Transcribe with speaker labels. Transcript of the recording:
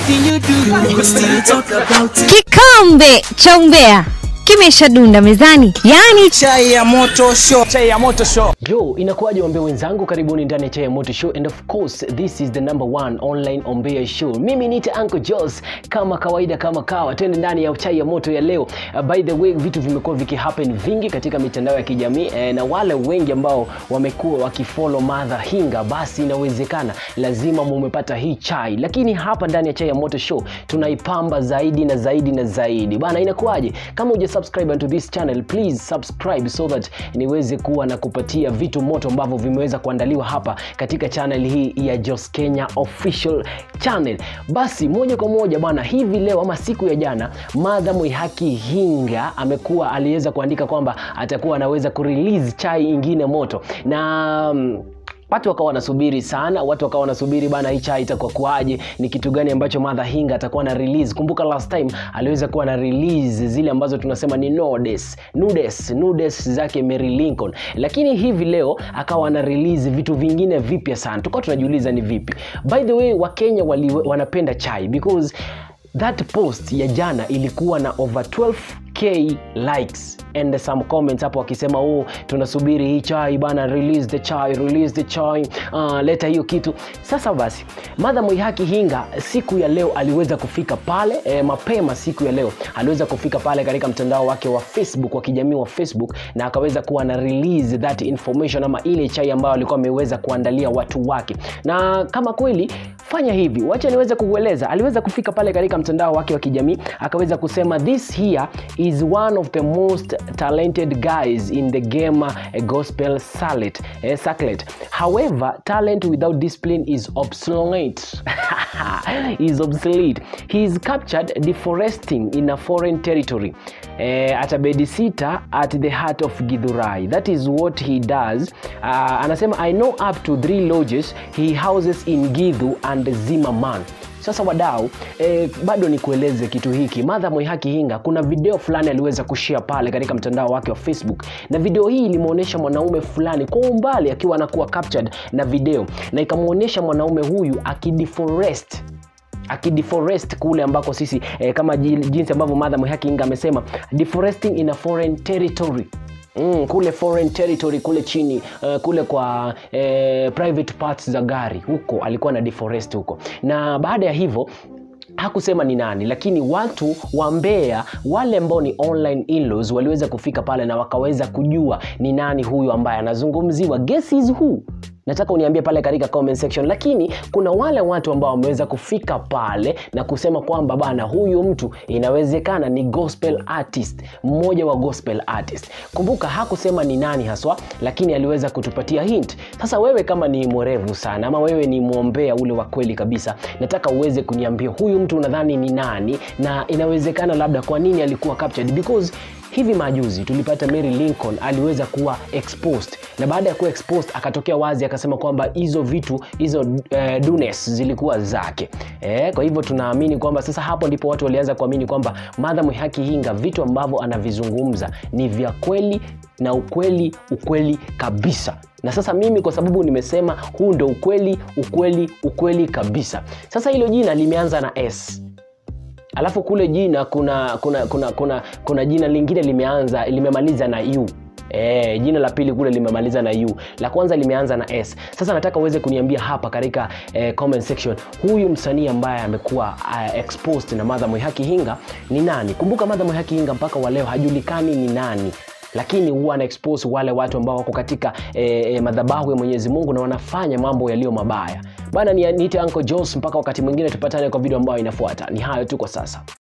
Speaker 1: Anything you do, we still talk about it.
Speaker 2: Kikombe cha umbea kimeshadunda mezani, yaani
Speaker 1: Chai ya moto show.
Speaker 3: chai ya moto show
Speaker 4: Yo, inakuwaje wambea wenzangu, karibuni ndani ya Chai ya Moto Show and of course this is the number one online ombea show. Mimi niite Uncle Jos kama kawaida, kama kawa, twende ndani ya Chai ya Moto ya leo. Uh, by the way, vitu vimekuwa vikihappen vingi katika mitandao ya kijamii eh, na wale wengi ambao wamekuwa wakifollow Mother Hinga, basi inawezekana lazima mumepata hii chai, lakini hapa ndani ya Chai ya Moto Show tunaipamba zaidi na zaidi na zaidi bana. Inakuwaje? Kama uja subscribe onto this channel please subscribe so that niweze kuwa na kupatia vitu moto ambavyo vimeweza kuandaliwa hapa katika channel hii ya Jos Kenya official channel. Basi moja kwa moja bwana, hivi leo ama siku ya jana, Madha Mwihaki Hinga amekuwa aliweza kuandika kwamba atakuwa anaweza kurelease chai ingine moto na mm, watu wakawa wanasubiri sana watu wakawa wanasubiri bana hii chai itakuwa kuaje ni kitu gani ambacho Mother Hinga atakuwa na release kumbuka last time aliweza kuwa na release zile ambazo tunasema ni nudes nudes nudes zake Mary Lincoln lakini hivi leo akawa ana release vitu vingine vipya sana tukawa tunajiuliza ni vipi by the way wakenya wali, wanapenda chai because that post ya jana ilikuwa na over 12k likes and some comments hapo wakisema oh tunasubiri hii chai bana release the chai release the chai uh, leta hiyo kitu sasa basi madha mwihaki hinga siku ya leo aliweza kufika pale eh, mapema siku ya leo aliweza kufika pale katika mtandao wake wa facebook wa kijamii wa facebook na akaweza kuwa na release that information ama ile chai ambayo alikuwa ameweza kuandalia watu wake na kama kweli fanya hivi wacha niweze kukueleza aliweza kufika pale katika mtandao wake wa kijamii akaweza kusema this here is one of the most talented guys in the game uh, gospel circuit, eh, circuit. however talent without discipline is obsolete is obsolete he is captured deforesting in a foreign territory eh, at a bedsitter at the heart of githurai that is what he does uh, anasema i know up to three lodges he houses in githu and zimmerman sasa wadau eh, bado nikueleze kitu hiki madha mwihaki hinga kuna video fulani aliweza kushare pale katika mtandao wake wa facebook na video hii ilimwonyesha mwanaume fulani kwa umbali akiwa anakuwa captured na video na ikamwonyesha mwanaume huyu akideforest akideforest kule ambako sisi eh, kama ji- jinsi ambavyo madha mwihaki hinga amesema deforesting in a foreign territory Mm, kule foreign territory kule chini uh, kule kwa eh, private parts za gari huko alikuwa na deforest huko na baada ya hivyo hakusema ni nani lakini watu wa Mbeya wale ambao ni online in-laws waliweza kufika pale na wakaweza kujua ni nani huyu ambaye anazungumziwa guess is who nataka uniambie pale katika comment section lakini kuna wale watu ambao wameweza kufika pale na kusema kwamba bana huyu mtu inawezekana ni gospel artist mmoja wa gospel artist kumbuka hakusema ni nani haswa lakini aliweza kutupatia hint sasa wewe kama ni mwerevu sana ama wewe ni mwombea ule wa kweli kabisa nataka uweze kuniambia huyu mtu unadhani ni nani na inawezekana labda kwa nini alikuwa captured because hivi majuzi tulipata Mary Lincoln aliweza kuwa exposed na baada ya kuwa exposed akatokea wazi akasema kwamba hizo vitu hizo uh, dunes zilikuwa zake eh, kwa hivyo tunaamini kwamba sasa hapo ndipo watu walianza kuamini kwamba Martha Mwihaki Hinga vitu ambavyo anavizungumza ni vya kweli na ukweli ukweli kabisa na sasa mimi kwa sababu nimesema huu ndo ukweli ukweli ukweli kabisa sasa hilo jina limeanza na s alafu kule jina kuna kuna kuna kuna, kuna jina lingine limeanza limemaliza na u E, jina la pili kule limemaliza na u la kwanza limeanza na s sasa nataka uweze kuniambia hapa katika eh, comment section huyu msanii ambaye amekuwa uh, exposed na madha mwihaki hinga ni nani kumbuka madha mwihaki hinga mpaka wa leo hajulikani ni nani lakini huwa ana expose wale watu ambao wako katika eh, eh, madhabahu ya mwenyezi mungu na wanafanya mambo yaliyo mabaya bana ni- niite uncle jos mpaka wakati mwingine tupatane kwa video ambayo inafuata ni hayo tu kwa sasa